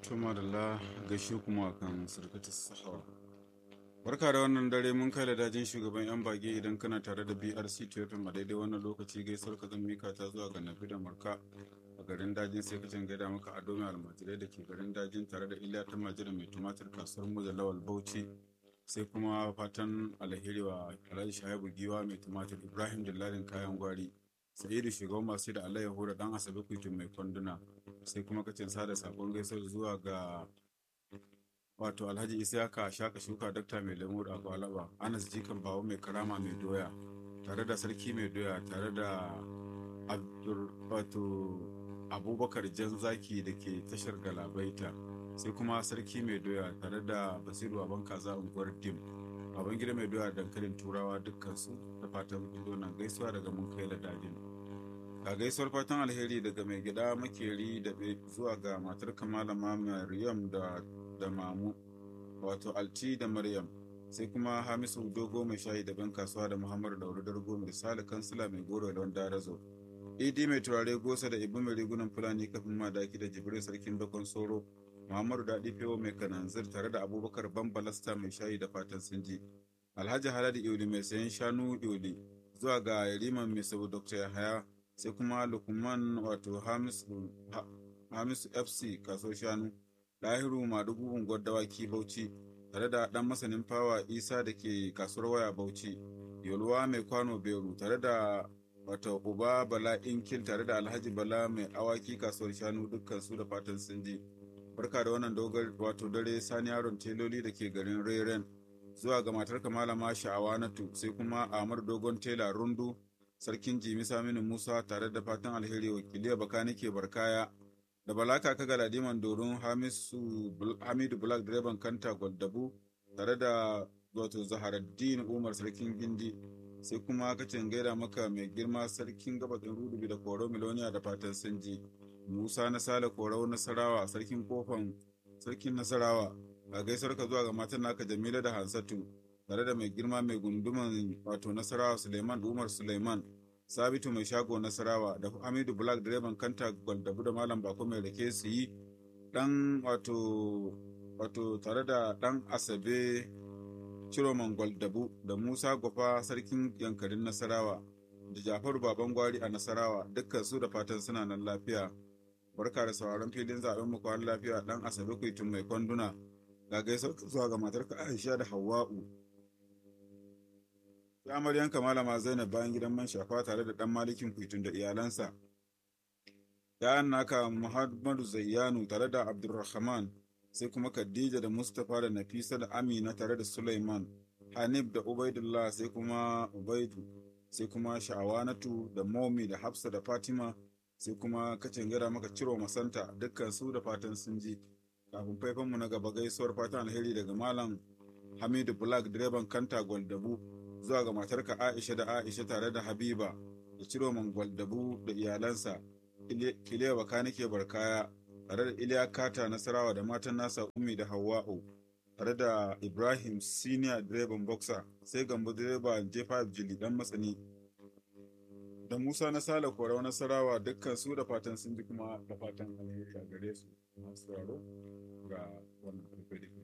Tuma da la gaishe kuma kan surkata sahawa. Barka da wannan dare mun kai da dajin shugaban 'yan bage idan kana tare da BRC Tofin a daidai wannan lokaci gaisuwar ka zan mika ta zuwa ga Nafi da Marka a garin dajin sai ka gaida maka a domin almajirai da ke garin dajin tare da Iliya ta majira mai tumatir kasuwar mu da Lawal Bauchi sai kuma fatan alheri wa Alhaji Shaibu Giwa mai tumatir Ibrahim Dillalin kayan gwari Sa'idu shugaban masu da alayyahu da dan Asabe Kuitu mai kwanduna sai kuma kacin sada sakon gaisuwar zuwa ga wato alhaji isiyaka shaka shuka dakta mai lemu da akwalaba anas jikan bawo mai karama mai doya tare da sarki mai doya tare da wato abubakar jan zaki da ke tashar galabaita sai kuma sarki mai doya tare da basiru aban kaza unguwar dim baban gida mai doya dankalin turawa dukkansu da fatan nan gaisuwa daga mun kai da dajin ga gaisuwar fatan alheri daga mai gida makeri da zuwa ga matar kamalama maryam da da mamu wato alti da maryam sai kuma hamisu dogo mai shayi da ban kasuwa da muhammadu dauro dargo mai sale kansila mai goro da wanda razo idi mai turare gosa da ibu mai rigunan fulani kafin madaki da jibril sarkin bakon soro muhammadu daɗi fewo mai kananzir tare da abubakar bambalasta mai shayi da fatan sinji alhaji haladi iuli mai sayan shanu iuli zuwa ga yariman mai sabu dr yahaya sai kuma lukman wato hamisu fc kaso shanu lahiru madugu unguwar dawaki bauchi tare da dan masanin fawa isa da ke kasuwar waya bauchi yoluwa mai kwano beru tare da wato uba bala inkil tare da alhaji bala mai awaki kasuwar shanu dukkan su da fatan sun ji barka da wannan dogar wato dare sani yaron teloli da ke garin reren zuwa ga matar malama sha'awa natu sai kuma amar dogon tela rundu sarkin jimi saminu musa tare da fatan alheri wakiliya bakani ke barkaya da balaka ka galadiman doron hamidu black direban kanta gwadabu tare da wato zaharaddin umar sarkin gindi sai kuma kacin gaida maka mai girma sarkin gabatin rudubi da koro miloniya da fatan sanji musa na sale korau nasarawa sarkin kofan sarkin nasarawa a gaisar ka zuwa ga matan naka jamila da hansatu tare da mai girma mai gunduman wato nasarawa suleiman umar suleiman sabitu mai shago nasarawa da hamidu black direban kanta gwaldabu da malam bako mai rake su yi dan wato wato tare da dan asabe ciroman gwaldabu da musa gwafa sarkin yankarin nasarawa da jafaru baban gwari a nasarawa dukkan su da fatan suna nan lafiya barka da sauraron filin zaben mu kwan lafiya dan asabe kuitun mai kwanduna ga gaisuwar zuwa ga matarka aisha da hawa'u sai amaryanka malama zainab bayan gidan man shafa tare da dan malikin kuitun da iyalansa yayan naka muhammadu zayyanu tare da abdulrahman sai kuma khadija da mustapha da nafisa da amina tare da suleiman hanif da ubaidullah sai kuma ubaidu sai kuma sha'awanatu da momi da hafsa da fatima sai kuma kacin gada maka ciro masanta dukkan su da fatan sun ji kafin faifanmu na gaba gaisuwar fatan alheri daga malam hamidu black direban kanta gwaldabu zuwa ga matarka Aisha da Aisha tare da Habiba da Ciroman Gwaldabu da iyalansa, Kiliya Baka ke barkaya tare da Iliya Kata Nasarawa da matan nasa Ummi da Hawwa'u tare da Ibrahim Senior direban boxer sai Gambo direba J5 Jili dan masani da Musa na Sale Korau Nasarawa dukkan su da fatan sun ji kuma da fatan alheri a gare su masu ga wannan